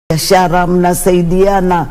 biashara, mnasaidiana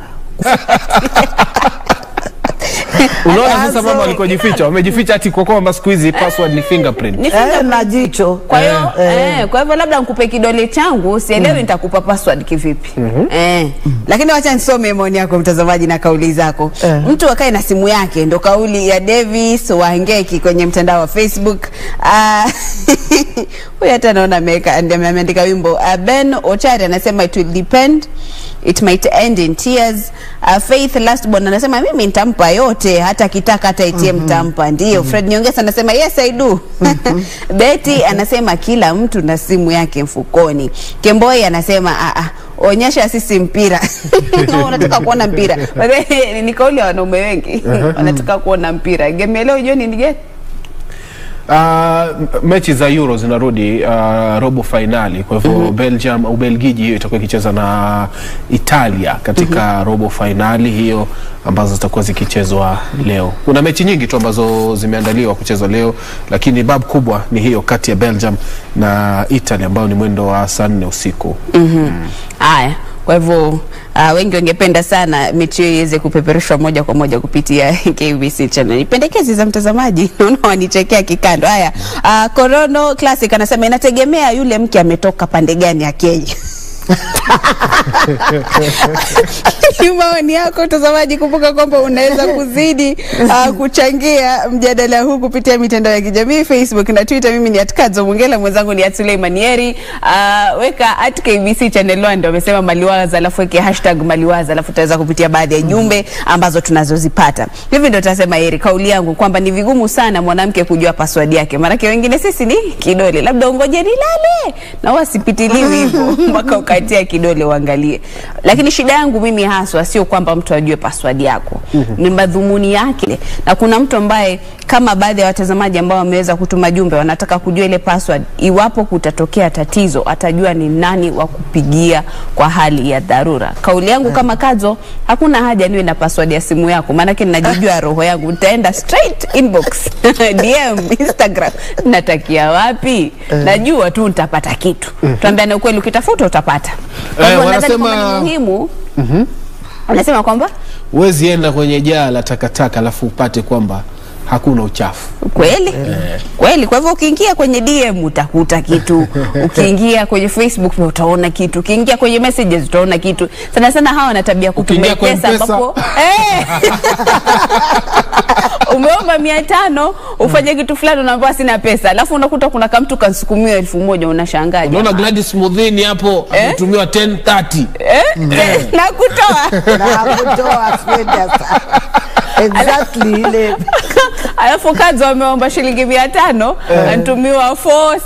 Unaona sasa Azo. mama walikojificha, wamejificha ati kwa kwamba siku hizi password ni fingerprint. Ni eh, fingerprint. na jicho Kwa hiyo eh, kwa hivyo labda nikupe kidole changu, sielewi nitakupa password kivipi. Eh. Lakini wacha nisome maoni yako mtazamaji na kauli zako. Eh. Mtu akae na simu yake, ndo kauli ya Davis Wangeki kwenye mtandao wa Facebook. Ah, Huyu hata naona ameweka ande- ameandika wimbo. Uh, Ben Ochari anasema it will depend it might end in tears. Uh, Faith Lastborn anasema mimi nitampa yote hata kitaka hata ATM nitampa. Ndio. Fred Nyongesa anasema yes I do. Betty anasema kila mtu na simu yake mfukoni. Kemboi anasema ah, ah, onyesha sisi mpira. Unataka kuona mpira. Ni kauli ya wanaume wengi. Wanataka kuona mpira. Game ya leo jioni ni gani? Uh, mechi za Euro zinarudi uh, robo fainali. Kwa hivyo Belgium, Ubelgiji hiyo itakuwa ikicheza na Italia katika robo fainali hiyo ambazo zitakuwa zikichezwa leo. Kuna mechi nyingi tu ambazo zimeandaliwa kuchezwa leo, lakini bab kubwa ni hiyo kati ya Belgium na Italy ambayo ni mwendo wa saa nne usiku. Haya, kwa hivyo uh, wengi wangependa sana mechi hiyo iweze kupeperushwa moja kwa moja kupitia KBC channel. Ni pendekezi za mtazamaji, naona wanichekea kikando. Haya, uh, Corono Classic anasema inategemea yule mke ametoka pande gani ya Kenya. Ni maoni yako mtazamaji. Kumbuka kwamba unaweza kuzidi uh, kuchangia mjadala huu kupitia mitandao ya kijamii Facebook na Twitter. Mimi ni atkazo Mungela, mwenzangu ni Suleiman Yeri. Uh, weka at KBC channel 1 ndio amesema maliwaza, alafu weke hashtag maliwaza, alafu utaweza kupitia baadhi ya jumbe ambazo tunazozipata. Hivi ndio tutasema Yeri, kauli yangu kwamba ni vigumu sana mwanamke kujua password yake, maanake wengine sisi ni kidole, labda ungoje nilale na wasipitiliwi hivyo mpaka ukatia kidole uangalie. Lakini shida yangu mimi haswa sio kwamba mtu ajue password yako, ni madhumuni yake. Na kuna mtu ambaye kama baadhi ya watazamaji ambao wameweza kutuma jumbe wanataka kujua ile password, iwapo kutatokea tatizo atajua ni nani wa kupigia kwa hali ya dharura. Kauli yangu kama Kadzo, hakuna haja niwe na password ya simu yako, maanake ninajijua roho yangu, nitaenda straight inbox DM Instagram, natakia wapi? Najua tu nitapata kitu. Tuambiane ukweli, ukitafuta utapata. Kwa Eh, hivyo nadhani wanasema- kwamba ni muhimu wanasema kwamba Huwezi enda kwenye jaa la takataka alafu upate kwamba hakuna uchafu. kweli kweli. Kwa hivyo ukiingia kwenye DM utakuta kitu, ukiingia kwenye Facebook pia utaona kitu, ukiingia kwenye messages utaona kitu. Sana sana hawa wana tabia kutuma Ukiingia kwa pesa M-Pesa. ambapo eh, umeomba mia tano ufanye kitu fulani, unaambiwa sina pesa, alafu unakuta kuna kamtu kansukumiwa elfu moja unashangaa Unaona jamaa. Gladys Mudhini hapo ametumiwa 1030. eh? na kutoa na kutoa fedha sa- exactly ile alafu kazi wameomba shilingi mia tano anatumiwa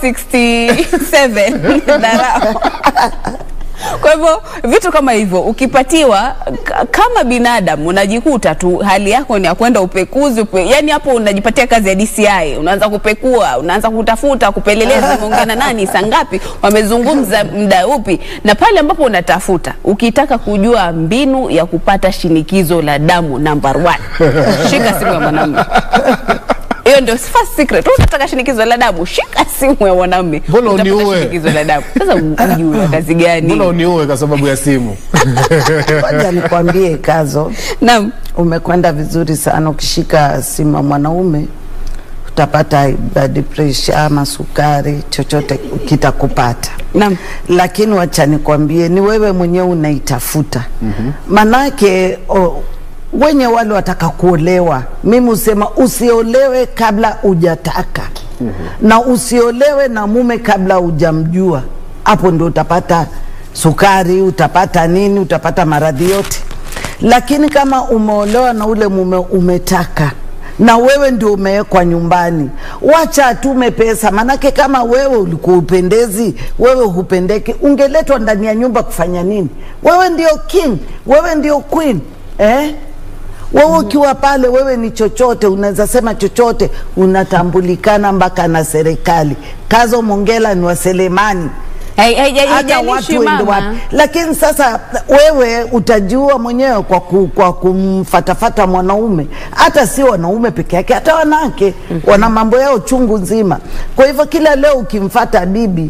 467 dharau. Kwa hivyo vitu kama hivyo ukipatiwa k- kama binadamu unajikuta tu hali yako ni ya kwenda upekuzi upe, yani hapo unajipatia kazi ya DCI, unaanza kupekua, unaanza kutafuta, kupeleleza, umeongea na nani, saa ngapi, wamezungumza muda upi, na pale ambapo unatafuta, ukitaka kujua mbinu ya kupata shinikizo la damu number one, shika simu ya mwanamume. Hiyo ndio first secret. Unataka shinikizo la damu, shika simu ya mwanamume. Mbona Utapata uniue? shinikizo la damu. Sasa ujue kazi gani? Mbona uniue kwa sababu ya simu? Ngoja nikwambie Kazo, Naam. umekwenda vizuri sana. Ukishika simu ya mwanaume utapata high blood pressure ama sukari, chochote kitakupata. Naam. Lakini wacha nikwambie, ni wewe mwenyewe unaitafuta. Manake o, wenye wale wataka kuolewa, mimi husema usiolewe kabla hujataka na usiolewe na mume kabla hujamjua. Hapo ndio utapata sukari, utapata nini, utapata maradhi yote. Lakini kama umeolewa na ule mume umetaka na wewe ndio umewekwa nyumbani, wacha atume pesa, manake kama wewe ulikuwa upendezi, wewe hupendeki, ungeletwa ndani ya nyumba kufanya nini? Wewe ndio king, wewe ndio queen eh? Wewe ukiwa pale, wewe ni chochote, unaweza sema chochote, unatambulikana mpaka na serikali. Kazo Mongela ni wa Selemani Hai- hai- hai- hata haijalishi watu wende mama. wapi, lakini sasa wewe utajua mwenyewe kwa, ku, kwa kumfatafata mwanaume. Hata si wanaume peke yake, hata wanawake wana mambo yao chungu nzima. Kwa hivyo kila leo ukimfata bibi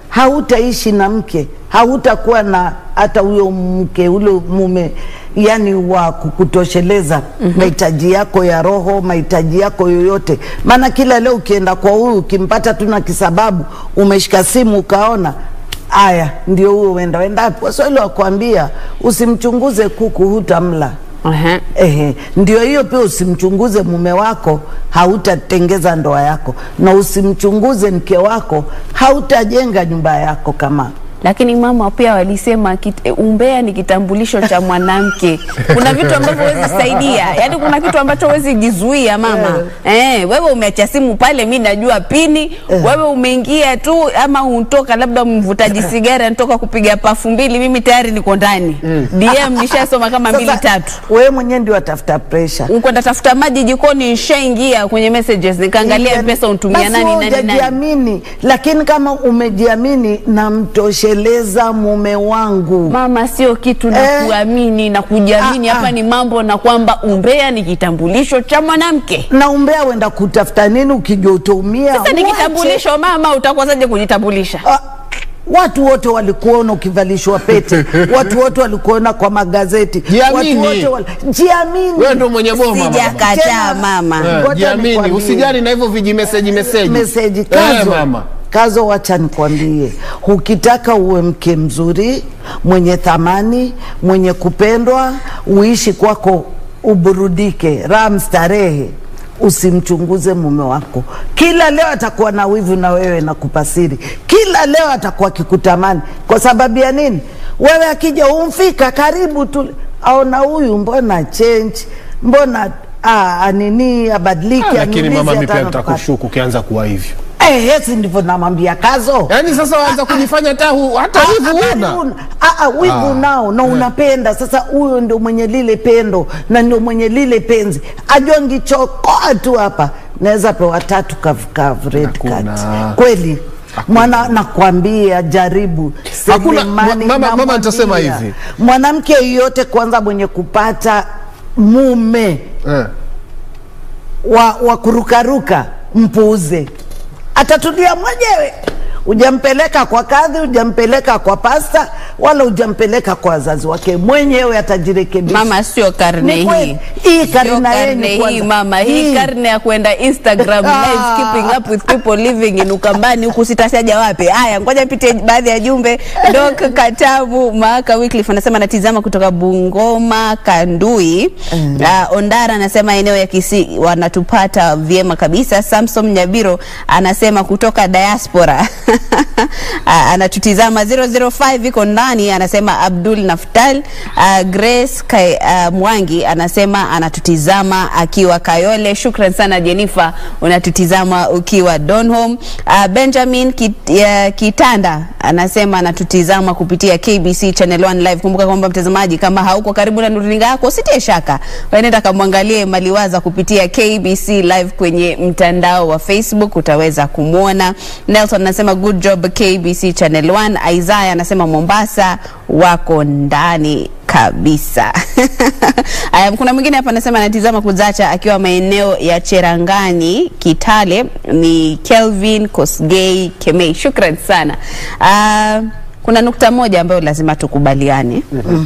hautaishi na mke, hautakuwa na hata huyo mke ule mume, yani wa kukutosheleza mahitaji yako ya roho, mahitaji yako yoyote. Maana kila leo ukienda kwa huyu ukimpata tu na kisababu, umeshika simu ukaona aya, ndio huo uenda wendapo. Waswahili wakwambia usimchunguze kuku hutamla. Ehe. Ehe, ndio hiyo pia, usimchunguze mume wako, hautatengeza ndoa yako, na usimchunguze mke wako, hautajenga nyumba yako kama Lakini mama pia walisema kit, eh, umbea ni kitambulisho cha mwanamke. Kuna vitu ambavyo huwezi saidia, yaani kuna kitu ambacho huwezi jizuia mama. Eh, wewe umeacha simu pale, mi najua pini. Wewe umeingia tu ama untoka labda mvutaji sigara anatoka kupiga pafu mbili, mimi tayari niko ndani. DM nishasoma kama mbili Sasa, tatu. wewe mwenyewe ndio watafuta pressure. Ukwenda tafuta maji jikoni, nishaingia kwenye messages nikaangalia pesa untumia Basi nani wewe nani nani. hujajiamini, lakini kama umejiamini, namtosheleza mume wangu Mama, sio kitu na Eh. kuamini na kujiamini. Ah, Hapa ah. ni mambo na kwamba umbea ni kitambulisho cha mwanamke. na umbea wenda kutafuta nini ukijua utaumia? Sasa ni Wache. kitambulisho mama, utakosaje kujitambulisha? Ah, watu wote walikuona ukivalishwa pete, watu wote walikuona kwa magazeti, Jiamini. watu wote wali... jiamini. Wewe ndo mwenye boma mama. Sijakataa Tena- mama. Eh, Ngoja Jiamini, nikwambie. usijali na hivyo vijimeseji meseji. meseji Eh, kazo mama. kazo, wacha nikwambie, ukitaka uwe mke mzuri mwenye thamani mwenye kupendwa, uishi kwako, uburudike, raha mstarehe, usimchunguze mume wako. Kila leo atakuwa na wivu na wewe na kupasiri, kila leo atakuwa akikutamani. Kwa sababu ya nini? Wewe akija umfika karibu tu, aona huyu mbona change, mbona ah, nini abadiliki, Ah, Lakini aniulize mama, mimi hata pia anataka- nitakushuku ukianza kuwa hivyo. Eh, hesi ndivyo namwambia kazo. Yaani sasa waanza kujifanya hata hu- hata Ah, hivi ah, una. una- ah, ah, wivu Ah. nao na unapenda sasa. Huyo ndio mwenye lile pendo na ndio mwenye lile penzi, ajua ngichokoa tu hapa naweza pewa tatu kavu kavu red Hakuna. card. Kweli mwana nakwambia, jaribu Hakuna- Selemani, mama- mama namwambia. nitasema hivi. mwanamke yoyote kwanza mwenye kupata mume Eh. wa, wa kurukaruka mpuuze, atatulia mwenyewe. Hujampeleka kwa kadhi, hujampeleka kwa pasta, wala hujampeleka kwa wazazi wake, mwenyewe atajirekebisha. Mama, sio karne Ni hii. kweli. Hii Sio karne yenu karne hii kwanza. mama, hii Hii. karne ya kwenda Instagram Ah. live keeping up with people living in Ukambani huku sitataja wapi. Haya, ngoja nipite baadhi ya jumbe. Dok Katabu Maaka Wycliffe anasema anatizama kutoka Bungoma Kandui. Uh, Ondara anasema eneo ya Kisii wanatupata vyema kabisa. Samson Nyabiro anasema kutoka diaspora Ah, anatutizama 005 iko ndani, anasema Abdul Naftal. Uh, Grace Kai, uh, Mwangi anasema anatutizama akiwa Kayole. Shukran sana Jennifer, unatutizama ukiwa Donholm. Uh, Benjamin Kit, uh, Kitanda anasema anatutizama kupitia KBC Channel 1 live. Kumbuka kwamba mtazamaji, kama hauko karibu na runinga yako usitie shaka, waenda kamwangalie Maliwaza kupitia KBC live kwenye mtandao wa Facebook, utaweza kumwona. Nelson anasema good job KBC Channel 1. Isaiah anasema Mombasa wako ndani kabisa. Aya, kuna mwingine hapa anasema anatizama kuzacha akiwa maeneo ya Cherangani Kitale, ni Kelvin Kosgei Kemei. Shukran sana. Ah, kuna nukta moja ambayo lazima tukubaliane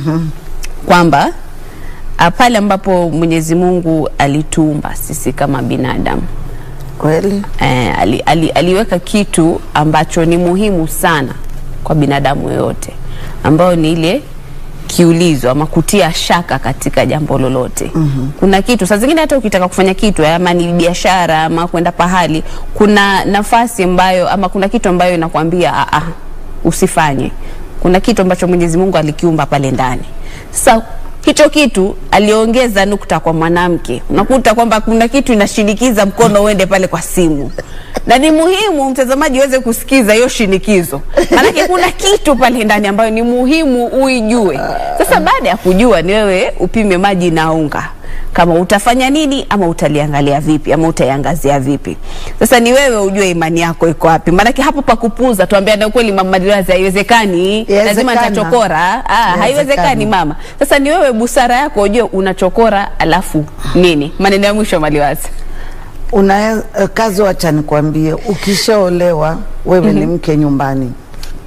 kwamba ah, pale ambapo Mwenyezi Mungu alituumba sisi kama binadamu Kweli eh, ali, ali, aliweka kitu ambacho ni muhimu sana kwa binadamu yoyote ambayo ni ile kiulizo ama kutia shaka katika jambo lolote. mm-hmm. Kuna kitu saa zingine hata ukitaka kufanya kitu ama ni biashara ama kwenda pahali, kuna nafasi ambayo ama kuna kitu ambayo inakwambia "Ah, ah, usifanye. Kuna kitu ambacho Mwenyezi Mungu alikiumba pale ndani. Sasa hicho kitu aliongeza nukta kwa mwanamke. Unakuta kwamba kuna kitu inashinikiza mkono uende pale kwa simu, na ni muhimu mtazamaji uweze kusikiza hiyo shinikizo, maanake kuna kitu pale ndani ambayo ni muhimu uijue. Sasa baada ya kujua, ni wewe upime maji na unga kama utafanya nini ama utaliangalia vipi ama utaiangazia vipi. Sasa ni wewe ujue imani yako iko wapi, maanake hapo pa kupuza, tuambia na ukweli, mama Madiwazi, haiwezekani, lazima Yawezekana. nitachokora. Ah, haiwezekani Yawezekana. mama. Sasa ni wewe busara yako ujue unachokora, alafu nini. Maneno ya mwisho Maliwazi. una kazi, wacha nikwambie, ukishaolewa wewe ni mke nyumbani,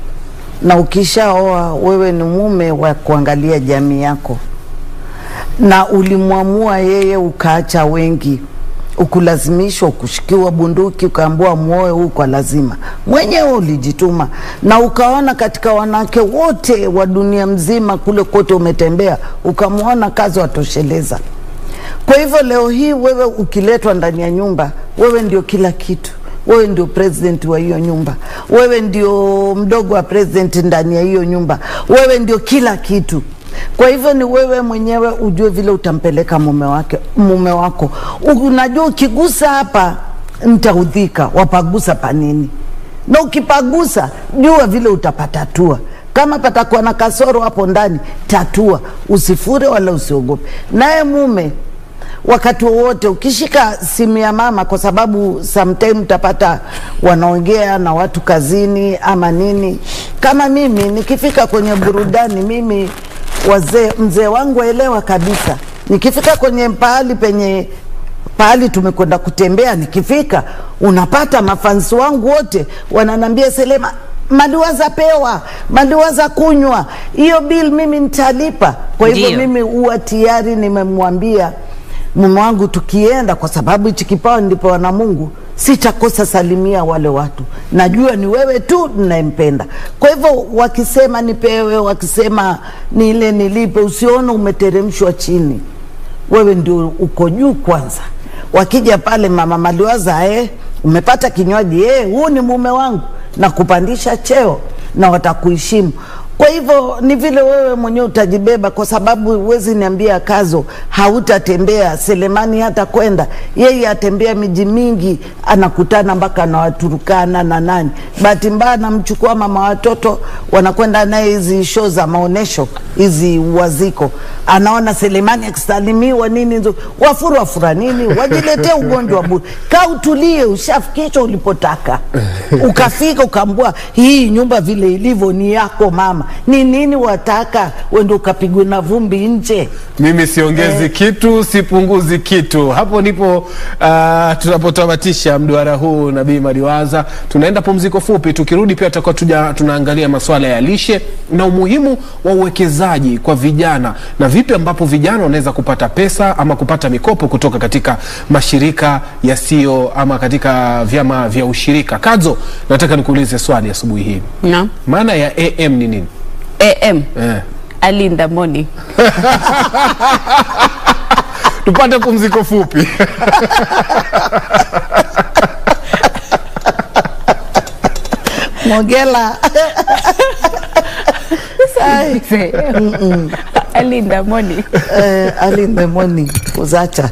na ukishaoa wewe ni mume wa kuangalia jamii yako, na ulimwamua yeye ukaacha wengi, ukulazimishwa, ukushikiwa bunduki, ukaambiwa muoe huu kwa lazima, mwenyewe ulijituma, na ukaona katika wanawake wote wa dunia mzima kule kote umetembea, ukamwona kazi watosheleza. Kwa hivyo leo hii wewe ukiletwa ndani ya nyumba, wewe ndio kila kitu. Wewe ndio president wa hiyo nyumba, wewe ndio mdogo wa president ndani ya hiyo nyumba, wewe ndio kila kitu. Kwa hivyo ni wewe mwenyewe ujue vile utampeleka mume wake, mume wako. Unajua ukigusa hapa nitaudhika, wapagusa panini, na ukipagusa jua vile utapatatua. Kama patakuwa na kasoro hapo ndani, tatua, usifure wala usiogope. Naye mume wakati wowote ukishika simu ya mama, kwa sababu sometime utapata wanaongea na watu kazini ama nini. Kama mimi nikifika kwenye burudani, mimi wazee, mzee wangu waelewa kabisa, nikifika kwenye pahali penye pahali tumekwenda kutembea, nikifika unapata mafansi wangu wote wananambia Selema, maliwaza pewa, maliwaza kunywa, hiyo bill mimi nitalipa. Kwa hivyo Ndio. mimi huwa tayari nimemwambia mume wangu tukienda, kwa sababu hichi kipawa nilipewa na Mungu, sitakosa salimia wale watu, najua ni wewe tu ninayempenda. Kwa hivyo wakisema nipewe, wakisema nile nilipe, usione umeteremshwa chini, wewe ndio uko juu kwanza. Wakija pale mama maliwaza, eh, umepata kinywaji, eh, huu ni mume wangu, na kupandisha cheo na watakuheshimu. Kwa hivyo ni vile wewe mwenyewe utajibeba, kwa sababu huwezi niambia Kazo hautatembea Selemani, hata kwenda yeye atembea miji mingi, anakutana mpaka na Waturukana na nani. Bahati mbaya anamchukua mama watoto, wanakwenda naye hizi show za maonesho hizi waziko, anaona Selemani akisalimiwa nini, nzo- wafuru wafura nini, wajiletee ugonjwa bure. Kaa utulie, ushafikishwa ulipotaka, ukafika ukaambua hii nyumba vile ilivyo ni yako mama, ni nini wataka wende ukapigwe na vumbi nje? Mimi siongezi kitu, sipunguzi kitu. Hapo ndipo uh, tunapotamatisha mduara huu Nabii Maliwaza. Tunaenda pumziko fupi, tukirudi pia tutakuwa tuja tunaangalia masuala ya lishe na umuhimu wa uwekezaji kwa vijana na vipi ambapo vijana wanaweza kupata pesa ama kupata mikopo kutoka katika mashirika yasiyo ama katika vyama vya ushirika. Kadzo, nataka nikuulize swali asubuhi hii, Naam. maana ya AM ni nini? AM Eh. early in the morning. Tupate pumziko fupi. Mogela Ai, early in the morning. eh, early in the morning kuzacha